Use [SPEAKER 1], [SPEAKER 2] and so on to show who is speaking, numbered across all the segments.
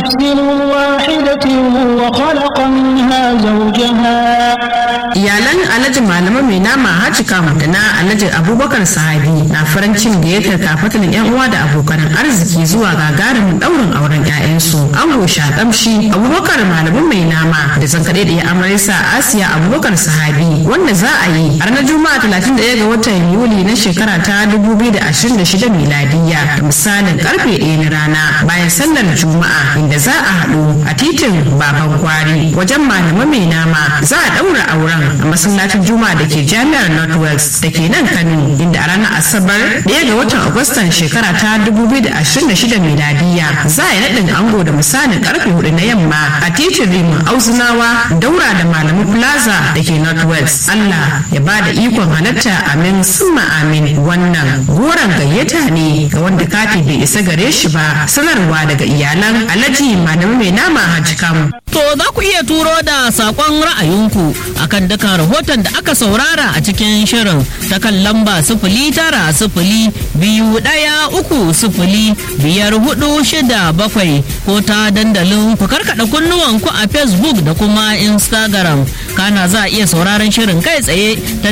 [SPEAKER 1] نفس واحدة وخلق منها زوجها
[SPEAKER 2] iyalan alhaji malama mai nama haji kamu da na alhaji abubakar sahabi na farin cin gayyatar kafatan yan uwa da abokan arziki zuwa gagarumin daurin auren 'ya'yansu ango shakamshi abubakar malamin mai nama da zankaɗe da ya amarisa asiya abubakar sahabi wanda za a yi a ranar juma'a 31 ga watan yuli na shekara ta 2026 miladiya da misalin karfe 1 na rana bayan sallar juma'a inda za a haɗu a titin baban gwari wajen malama mai nama za a ɗaura auren a masallacin juma'a da ke jami'ar northwest da ke nan kano inda a ranar asabar ɗaya ga watan agustan shekara ta 2026 miladiya za a yi naɗin ango da misalin karfe hudu na yamma a titin rimin auzunawa daura da malamu plaza da ke northwest allah ya ba da ikon halatta amin summa amin wannan goron gayyata ne ga wanda kati bai isa gare shi ba sanarwa daga iyalan alhaji malami mai nama hajji kamu
[SPEAKER 3] To za ku iya turo da saƙon ra'ayinku akan dukkan rahoton da aka saurara a cikin shirin ta kan lamba sifili tara sifili biyu ɗaya uku sifili biyar hudu shida bakwai ko ta dandalin ku karkaɗa kunnuwanku a Facebook da kuma Instagram. Kana za a iya sauraron shirin kai tsaye ta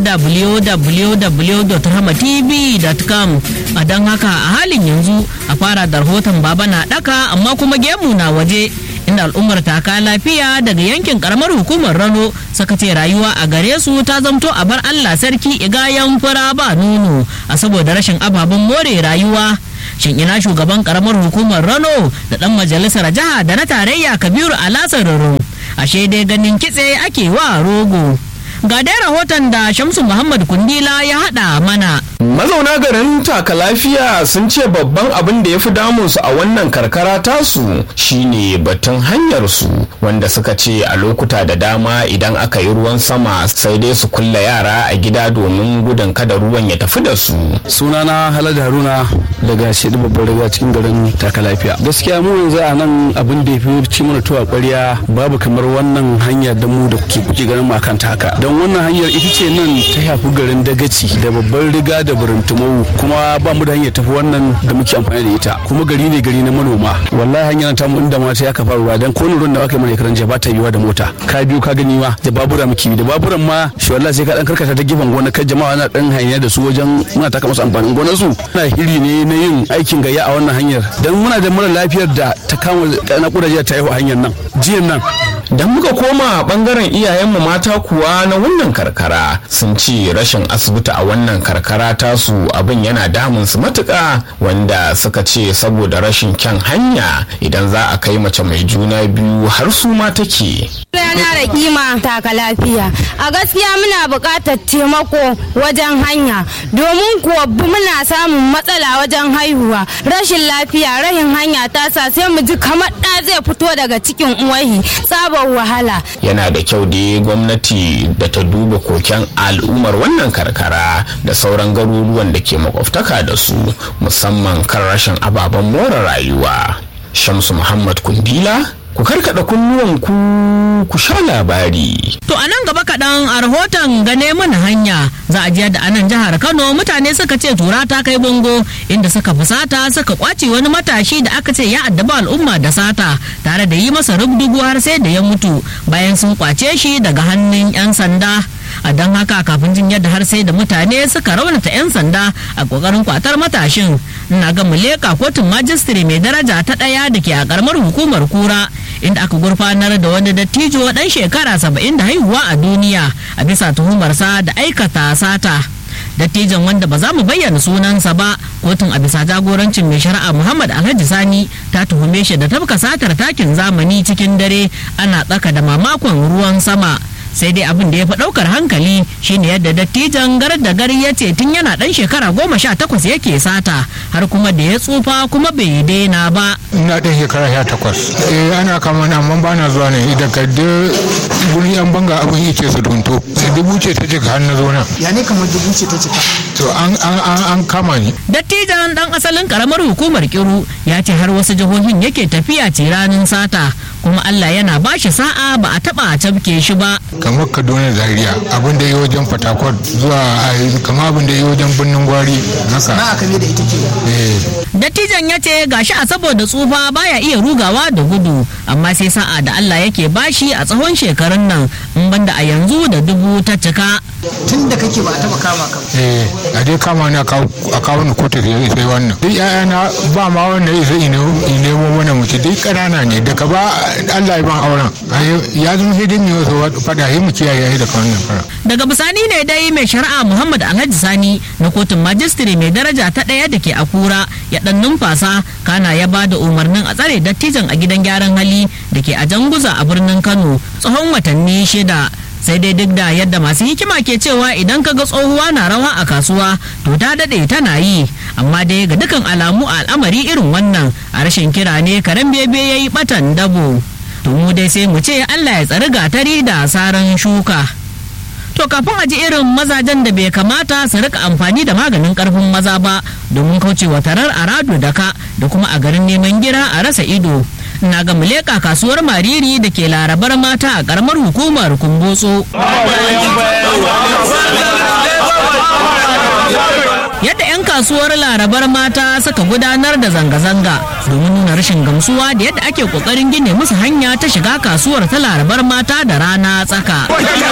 [SPEAKER 3] www.rahmatv.com a don haka a halin yanzu a fara da rahoton baba na ɗaka amma kuma gemu na waje. inda al'ummar taka lafiya daga yankin karamar hukumar rano suka ce rayuwa a gare su ta zamto a bar allah sarki igayen fura ba nono a saboda rashin ababen more rayuwa shin ina shugaban karamar hukumar rano da dan majalisar jiha da na tarayya kabiru alasar raro ashe dai ganin kitse ake wa rogo ga dai rahoton da shamsu muhammad kundila ya hada mana
[SPEAKER 4] mazauna garin taka lafiya sun ce babban abin da ya fi damunsu a wannan karkara tasu shine batun hanyar su wanda suka ce a lokuta da dama idan aka yi ruwan sama sai dai su kulla yara a gida domin gudun kada ruwan ya tafi da su
[SPEAKER 5] sunana halad haruna daga shidi babban riga cikin garin taka lafiya gaskiya mu yanzu a nan abin da ya fi ci mana tuwa kwarya babu kamar wannan hanya da mu da ke kuke ganin mu akan taka don wannan hanyar ita ce nan ta shafi garin dagaci da babban riga da burintumowu kuma ba mu da hanyar tafi wannan da muke amfani da ita kuma gari ne gari na manoma wallahi hanyar ta mu inda mata ya kafa ruwa dan ko ruwan da aka yi mana karan ba ta yiwa da mota ka biyu ka gani ma da babura muke da baburan ma shi wallahi sai ka dan karkata ta gefen gona kan jama'a na dan hanya da su wajen muna taka musu amfanin gonar su na hiri ne na yin aikin gayya a wannan hanyar dan muna da mara lafiyar da ta kama na kudaje ta yi hanyar nan jiyan nan
[SPEAKER 4] dan muka koma bangaren iyayenmu mata kuwa na wannan karkara sun ce rashin asibiti a wannan karkara tasu abin yana damun su matuƙa wanda suka ce saboda rashin kyan hanya idan za a kai mace mai juna biyu har su ma take
[SPEAKER 6] Rana da kima taka lafiya. A gaskiya muna buƙatar taimako wajen hanya domin kuwa muna samun matsala wajen haihuwa. Rashin lafiya rahin hanya ta sa sai mu ji kamar ɗa zai fito daga cikin uwahi sabon wahala.
[SPEAKER 4] yana da kyau da gwamnati da ta duba koken al'ummar wannan karkara da sauran garuruwan da ke makwabtaka da su musamman kan rashin ababen more rayuwa shamsu muhammad kundila ku karkada kunnuwanku ku sha labari
[SPEAKER 3] To a nan gaba kaɗan a rahoton gane mana hanya za a jiya da anan jihar Kano mutane suka ce tura ta kai bango inda suka fusata suka kwace wani matashi da aka ce ya addaba al'umma da sata tare da yi masa rubdugu har sai da ya mutu bayan sun kwace shi daga hannun 'yan sanda. a don haka kafin jin yadda har sai da mutane suka raunata 'yan sanda a kokarin kwatar matashin ina ga muleka kotun majistire mai daraja ta ɗaya da ke a karamar hukumar kura inda aka gurfanar da wani dattijo dan shekara saba'in da haihuwa a duniya a bisa tuhumarsa da aikata sata dattijan wanda ba za mu bayyana sunansa ba kotun a bisa jagorancin mai shari'a muhammad alhaji sani ta tuhume shi da tafka satar takin zamani cikin dare ana tsaka da mamakon ruwan sama sai dai abin da ya fi ɗaukar hankali shine yadda dattijan gar da gari ya ce tun yana ɗan shekara goma sha takwas yake sata har kuma da ya tsufa kuma bai daina ba
[SPEAKER 7] ina ɗan shekara sha takwas eh ana kama na amma ba na zuwa ne daga da gurin yan banga abin yake su dunto dubu ce ta cika har na zo nan
[SPEAKER 8] ya ne kamar dubu ce ta cika
[SPEAKER 7] to an an an an kama ni
[SPEAKER 3] dattijan ɗan asalin karamar hukumar kiru ya ce har wasu jihohin yake tafiya ce ranar sata kuma allah yana ba shi sa'a ba a taɓa cafke shi ba
[SPEAKER 7] kamar kaduna zaria abin da ya wajen fatakwal zuwa kamar abin da ya wajen birnin gwari haka
[SPEAKER 8] na aka ne da ita ke
[SPEAKER 7] eh
[SPEAKER 3] dattijan ya ce gashi a saboda tsufa baya iya rugawa da gudu amma sai sa'a da Allah yake bashi a tsawon shekarun nan in banda a yanzu da dubu ta cika
[SPEAKER 8] tun da kake ba a taba kama ka
[SPEAKER 7] eh a dai kama ni a kawo ni kotu sai sai wannan duk ƴaƴana ba ma wanda ya sai in nemo mana mace duk ƙanana ne daga ba Allah ya ban auren ya zama sai dai mu wasu fada sai mu kiyaye da wannan fara
[SPEAKER 3] daga bisani ne dai mai shari'a Muhammad Alhaji Sani na kotun majistire mai daraja ta ɗaya da ke Akura ya dan numfasa kana ya ba da umarnin a tsare dattijan a gidan gyaran hali da ke a Janguza a birnin Kano tsawon watanni shida sai dai duk da yadda masu hikima ke cewa idan ka ga tsohuwa na rawa a kasuwa to ta daɗe tana yi amma dai ga dukan alamu a al'amari irin wannan a rashin kira ne karen bebe ya yi batan dabo to mu dai sai mu ce allah ya tsari gatari da saran shuka to kafin a ji irin mazajen da bai kamata su rika amfani da maganin karfin maza ba domin kaucewa tarar arado da ka da kuma a garin neman gira a rasa ido na ga muleka kasuwar mariri da ke larabar mata a karamar hukumar kumbotso yadda 'yan kasuwar larabar mata suka gudanar da zanga-zanga domin nuna rashin gamsuwa da yadda ake kokarin gine musu hanya ta shiga kasuwar ta larabar mata da rana tsaka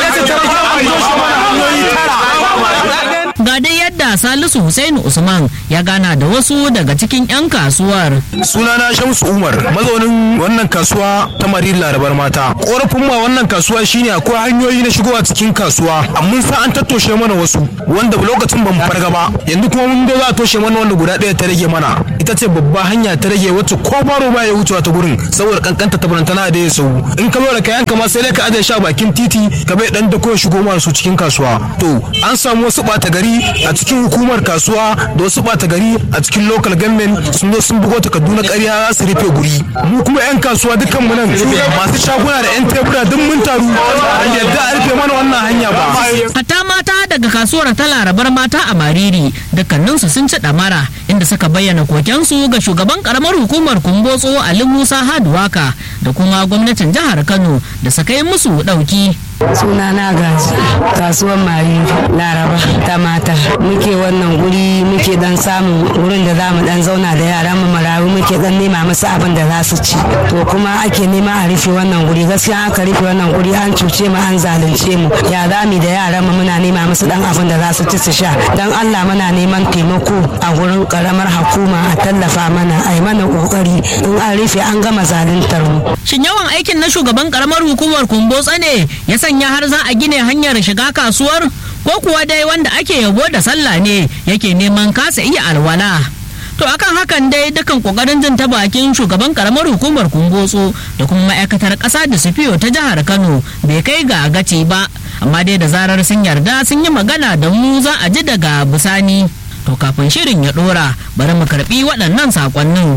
[SPEAKER 3] ga dai yadda salisu Hussaini usman ya gana da wasu daga cikin 'yan kasuwar
[SPEAKER 9] sunana shamsu umar mazaunin wannan kasuwa ta marin larabar mata korafin ma wannan kasuwa shine akwai hanyoyi na shigowa cikin kasuwa amma sa an tattoshe mana wasu wanda lokacin ban farga ba yanzu kuma mun ga za a toshe mana wanda guda ɗaya ta rage mana ita ce babba hanya ta rage wacce ko baro ba ya wucewa ta gurin saboda kankanta ta barantana da ya sau in ka zo da kayan kama sai dai ka ajiye sha bakin titi ka bai dan dako ya shigo mana su cikin kasuwa to an samu wasu ɓata gari a cikin hukumar kasuwa da wasu ɓata gari a cikin local government sun zo sun bugo takardu na ƙarya za su rufe guri mu kuma 'yan kasuwa dukkan mu nan masu shaguna da 'yan tebura duk mun taru yadda a rufe mana wannan hanya ba
[SPEAKER 3] hatta mata daga kasuwar ta larabar mata a mariri dukkaninsu sun ci ɗamara inda suka bayyana kokensu ga shugaban karamar hukumar kumbotso ali musa haduwaka da kuma gwamnatin jihar kano da suka yi musu ɗauki
[SPEAKER 10] sunana gaji kasuwar mari laraba ta mata muke wannan guri muke dan samun wurin da zamu dan zauna da yaran mu marayu muke dan nema musu abin da za su ci to kuma ake nema a rufe wannan guri gaskiya aka rufe wannan guri an cuce mu an zalunce mu ya zami da yaran mu muna nema musu dan abin da za su ci su sha dan Allah muna neman taimako a gurin karamar hukuma a tallafa mana a yi mana kokari in an rufe an gama zaluntar mu
[SPEAKER 3] shin yawan aikin na shugaban karamar hukumar kumbotsa ne ya sanya har za a gine hanyar shiga kasuwar ko kuwa dai wanda ake yabo da sallah ne yake neman kasa iya alwala to akan hakan dai dukan kokarin jin ta bakin shugaban karamar hukumar kumbotso da kuma ma'aikatar kasa da sufiyo ta jihar kano bai kai ga gaci ba amma dai da zarar sun yarda sun yi magana da mu za a ji daga bisani to kafin shirin ya dora bari mu karbi waɗannan sakonnin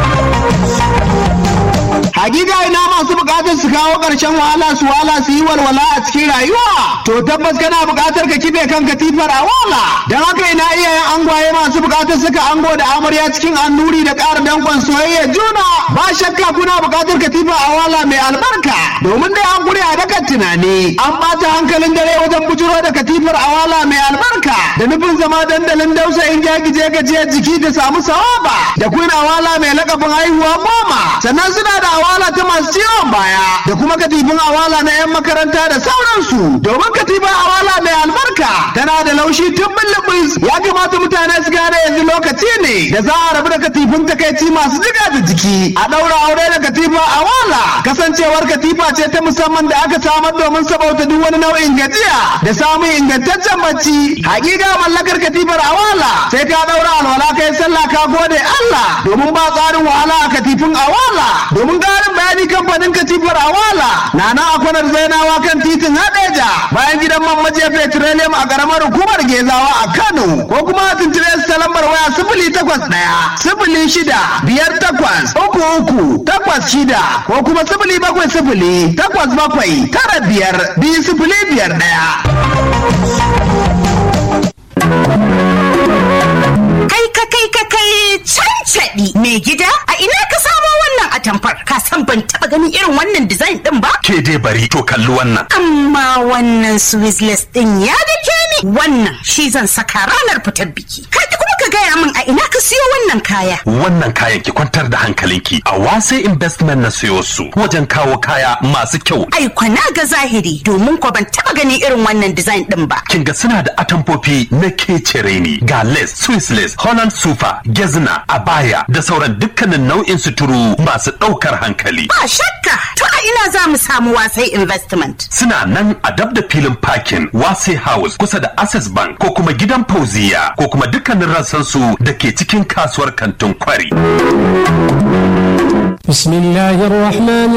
[SPEAKER 11] Hakika ina masu bukatar su kawo ƙarshen wahala su wahala su yi walwala a cikin rayuwa. To tabbas kana bukatar ka kife kan katifar a wala. Don haka ina iyayen angwaye masu bukatar suka ango da amarya cikin annuri da ƙara dankon soyayya juna. Ba shakka kuna bukatar katifa a wala mai albarka. Domin dai an gure a dakan tunani. An ɓata hankalin dare wajen bujuro da katifar a wala mai albarka. Da nufin zama dandalin dausa in jagije gajiyar jiki da samu sawaba. Da kuna wala mai lakabin haihuwa goma. Sannan suna da awala ta masu ciwon baya da kuma katifin awala na 'yan makaranta da sauransu domin katifin awala mai albarka tana da laushi tun bulbus ya kamata mutane su gane yanzu lokaci ne da za a rabu da katifin takaici masu jiga da jiki a ɗaura aure da katifin awala kasancewar katifa ce ta musamman da aka samar domin sabauta duk wani nau'in gajiya da samun ingantaccen bacci hakika mallakar katifar awala sai ka ɗaura alwala kai sallah ka gode Allah domin ba tsarin wahala a katifin awala domin ƙarin bayani kamfanin katifar awala na na akwanar zainawa kan titin hadeja bayan gidan man majiya petroleum a ƙaramar hukumar gezawa a kano ko kuma tuntube su ta lambar waya sifili takwas ɗaya sifili shida biyar takwas uku uku takwas shida ko kuma sifili bakwai sifili takwas bakwai tara biyar biyu sifili biyar ɗaya.
[SPEAKER 12] Kai ka kai ka kai cancaɗi mai gida a ina ka samo wannan atamfar ka san ban taɓa ganin irin wannan design ɗin ba?
[SPEAKER 13] Ke dai bari to kalli wannan.
[SPEAKER 12] Amma wannan Swizzless ɗin ya dake ni wannan shi zan saka ranar fitar biki. Ka kuma ka ka gaya min a ina ka siyo wannan kaya
[SPEAKER 13] wannan kayan ki kwantar da hankalinki a wase investment na siyo su wajen kawo kaya masu kyau
[SPEAKER 12] ai kwana ga zahiri domin ko ban taba gani irin wannan design din ba
[SPEAKER 13] kin ga suna da atamfofi na kecere ne ga lace swiss lace holland sufa gezna abaya da sauran dukkanin nau'in suturu masu ɗaukar hankali
[SPEAKER 12] ba shakka to a ina za mu samu wasai investment
[SPEAKER 13] suna nan a dab da filin parking wase house kusa da access bank ko kuma gidan fauziya ko kuma dukkanin rassansu da ke cikin kasuwar kantin kwari
[SPEAKER 1] بسم الله الرحمن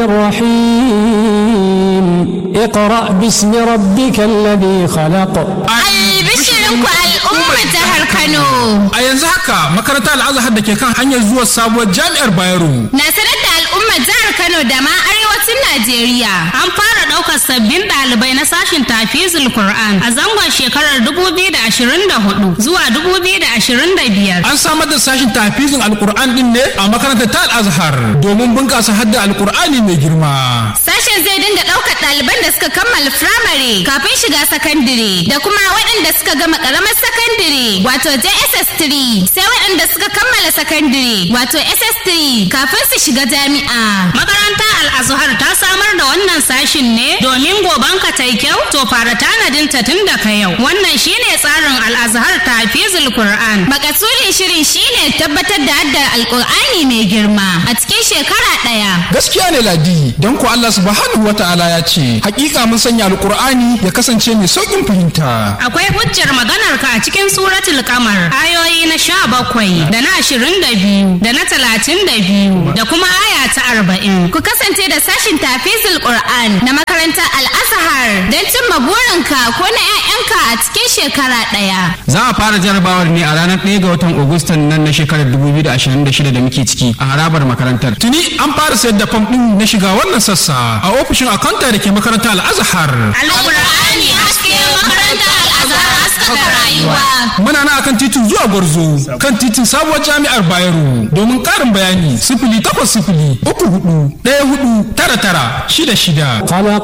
[SPEAKER 1] الرحيم اقرأ باسم ربك الذي خلق
[SPEAKER 14] Albishirinku al'ummar jihar Kano.
[SPEAKER 9] A yanzu haka makarantar al'azhar da ke kan hanyar zuwa sabuwar jami'ar Bayero.
[SPEAKER 14] Na sanar da al'ummar jihar Kano da ma arewacin Najeriya.
[SPEAKER 3] An fara ɗaukar sabbin ɗalibai na sashin tafizul Qur'an a zangon shekarar 2024 zuwa 2025.
[SPEAKER 9] An samar da sashin tafizin alkur'an din ne a makarantar ta al'azhar domin bunƙasa hadda alkur'ani mai girma.
[SPEAKER 14] Sashen zai dinga ɗaukar ɗaliban da suka kammala firamare kafin shiga sakandire da kuma waɗanda suka gama ƙaramar sakandire wato JSS3 sai waɗanda suka kammala sakandire wato SS3 kafin su shiga jami'a.
[SPEAKER 3] Makaranta Al-Azhar ta samar da wannan sashin ne domin goban ka tai kyau to fara tanadin ta tun daga yau. Wannan shine tsarin Al-Azhar Tafizul Qur'an.
[SPEAKER 14] Makasudin shirin shine tabbatar da haddar Alƙur'ani mai girma a cikin shekara ɗaya.
[SPEAKER 9] Gaskiya ne Ladi, don ko Allah subhanahu wa ta'ala ya ce, hakika mun sanya alkur'ani ya kasance mai sauƙin fahimta.
[SPEAKER 3] Akwai hujjar maganar ka a cikin suratul kamar ayoyi na sha bakwai da na ashirin da biyu da na talatin da biyu da kuma aya ta arba'in.
[SPEAKER 14] Ku kasance da sashin tafizul Qur'an na makarantar Al-Azhar don cimma burinka ko na 'ya'yanka a cikin shekara ɗaya.
[SPEAKER 15] Za a fara jarabawar ne a ranar 1 ga watan Agustan nan na shekarar 2026 da muke ciki a harabar makarantar.
[SPEAKER 9] Tuni an fara sayar da fam ɗin na shiga wannan sassa a ofishin akanta da ke makarantar Al-Azhar.
[SPEAKER 14] Al-Qur'ani haske makarantar Al-Azhar haskaka rayuwa.
[SPEAKER 9] Muna na akan titin zuwa Gwarzo kan titin sabuwar jami'ar Bayero domin ƙarin bayani sifili takwas sifili uku hudu ɗaya hudu tara tara shida shida.
[SPEAKER 1] خلق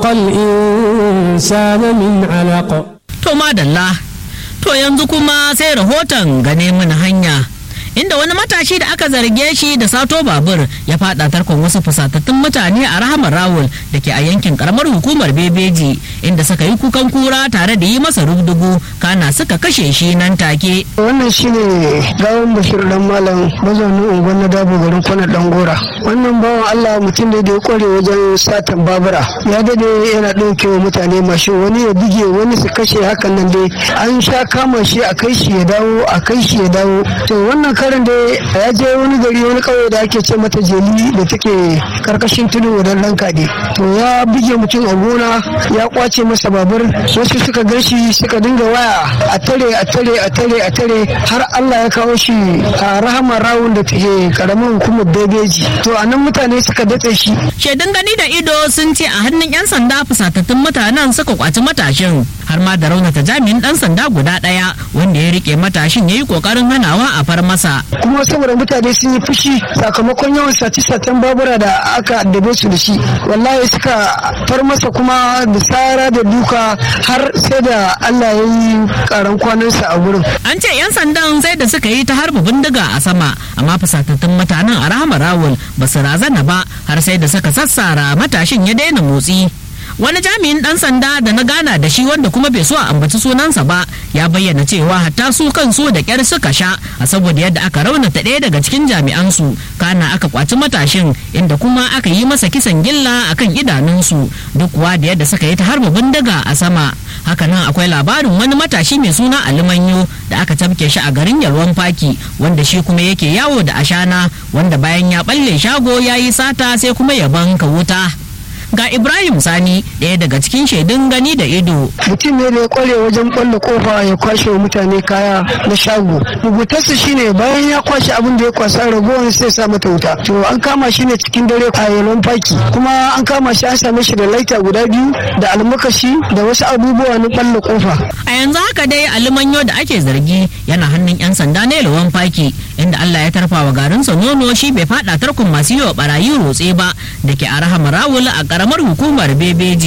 [SPEAKER 1] الإنسان من علق
[SPEAKER 3] To madalla, to yanzu kuma sai rahoton gane mana hanya. Inda wani matashi da aka zarge shi da sato babur ya fada tarkon wasu fusatattun mutane a rahamar rawul da ke a yankin karamar hukumar bebeji inda suka yi kukan kura tare da yi masa rubdugu kana suka kashe shi nan take.
[SPEAKER 16] wannan shine gawon bashir dan malam mazaunin unguwar na dabo garin kwana dan gora wannan bawan allah mutum ne da ya kware wajen satan babura ya dade yana ɗauke wa mutane mashin wani ya buge wani su kashe hakan nan dai an sha kama shi a kai shi ya dawo a kai shi ya dawo to wannan karin da ya je wani gari wani kauye da ake ce mata jeli da take karkashin tudu wadan dan kade to ya buge mutum a gona ya kwace masa babur wasu suka gan shi suka dinga waya a tare a tare a tare a tare har Allah ya kawo shi a rahama rawun da take karamin hukumar bebeji to a nan mutane suka datse shi
[SPEAKER 3] Shaidun gani da ido sun ce a hannun 'yan sanda fusatattun mutanen suka kwaci matashin har ma da raunata jami'in dan sanda guda ɗaya wanda ya rike matashin ya yi kokarin hanawa a far masa.
[SPEAKER 16] kuma saboda mutane sun yi fushi sakamakon yawan sace-sacen babura da aka addabe su da shi wallahi suka far masa kuma da tsara da duka har sai da Allah ya yi karan kwanansa a gurin
[SPEAKER 3] An ce 'yan sandan sai da suka yi ta harba bindiga a sama amma fusatattun mutanen a rahama rawul ba su razana ba har sai da suka sassara matashin ya daina motsi. wani jami'in dan sanda da na gana da shi wanda kuma bai so a ambaci sunansa ba ya bayyana cewa hatta su kansu da kyar suka sha a saboda yadda aka raunata ɗaya daga cikin jami'an su kana aka kwaci matashin inda kuma aka yi masa kisan gilla akan idanunsu duk kuwa da yadda suka yi ta harba bindiga a sama hakanan akwai labarin wani matashi mai suna alimanyo da aka tafke shi a garin yalwan faki wanda shi kuma yake yawo da ashana wanda bayan ya balle shago ya yi sata sai kuma ya banka wuta ga ibrahim sani ɗaya daga cikin shaidun gani da ido
[SPEAKER 16] mutum ne da ya kware wajen kwallo kofa ya kwashe wa mutane kaya na shago rubutarsa shine bayan ya kwashe abin da ya kwasa ragowar sai sa mata wuta to an kama shi ne cikin dare a yalon faki kuma an kama shi an same shi da laita guda biyu da almakashi da wasu abubuwa na kwallo kofa
[SPEAKER 3] a yanzu haka dai alimanyo da ake zargi yana hannun yan sanda na yalwan faki inda allah ya tarfa wa garinsa nono shi bai fada tarkon masu yi wa barayi rotse ba da ke a rahama rawul a karamar hukumar bebeji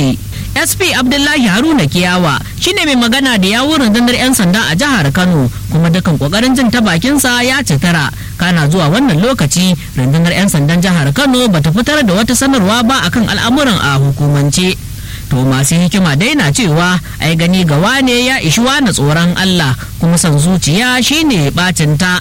[SPEAKER 3] sp abdullahi haruna kiyawa shine mai magana da yawun rundunar 'yan sanda a jihar kano kuma dukan kokarin jin ta bakinsa ya citara kana zuwa wannan lokaci rundunar 'yan sandan jihar kano bata fitar da wata sanarwa ba akan al'amuran a hukumance to masu hikima dai na cewa ai gani ga wane ya ishi na tsoron allah kuma san zuciya shine bacin ta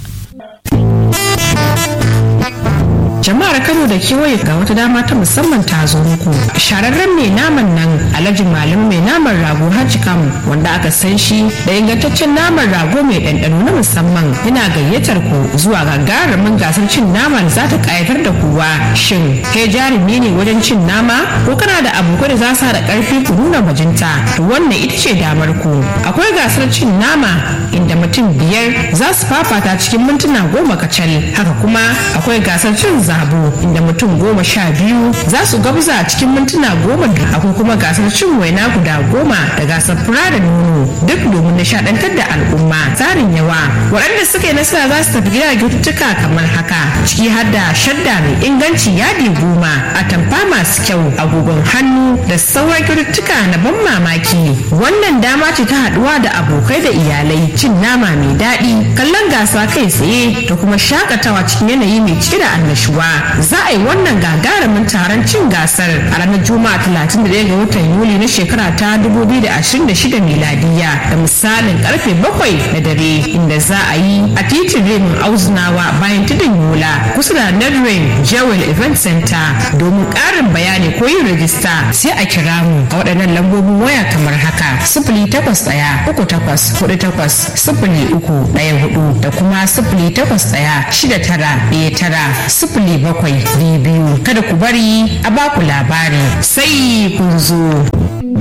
[SPEAKER 2] jama'ar kano da kewaye ga wata dama ta musamman ta zo muku shararren mai naman nan alhaji malam mai naman rago hajji kam wanda aka san shi da ingantaccen naman rago mai ɗanɗano na musamman yana gayyatar ku zuwa gagarumin gasar cin naman za ta ƙayatar da kowa shin kai jarumi ne wajen cin nama ko kana da abokai da za su haɗa ƙarfi ku nuna bajinta to wannan ita ce damar ku akwai gasar cin nama inda mutum biyar za su fafata cikin mintuna goma kacal haka kuma akwai gasar cin zabo inda mutum goma sha biyu za su gabza cikin mintuna goma akwai kuma gasar cin waina guda goma da gasar fura da nono duk domin nishadantar da al'umma tsarin yawa waɗanda suka yi nasara za su tafi gida kyaututtuka kamar haka ciki har da shadda mai inganci yadi goma atamfa masu kyau agogon hannu da sauran kyaututtuka na ban mamaki wannan dama ce ta haɗuwa da abokai da iyalai cin nama mai daɗi kallon gasa kai tsaye da kuma shakatawa cikin yanayi mai cike da annashuwa za a yi wannan gagarumin taron cin gasar a ranar juma'a 31 ga watan yuli na shekara ta 2026 miladiya da misalin karfe 7 na dare inda za a yi a titin remin auzunawa bayan tudun yola kusa da nedrain jewel event center domin karin bayani ko yin rajista sai a kira mu a waɗannan lambobin waya kamar haka sifili takwas ɗaya uku takwas hudu takwas sifili uku ɗaya hudu da kuma sifili takwas ɗaya shida tara ɗaya tara sifili bakwai biyu biyu kada ku bari a baku labari sai kun zo.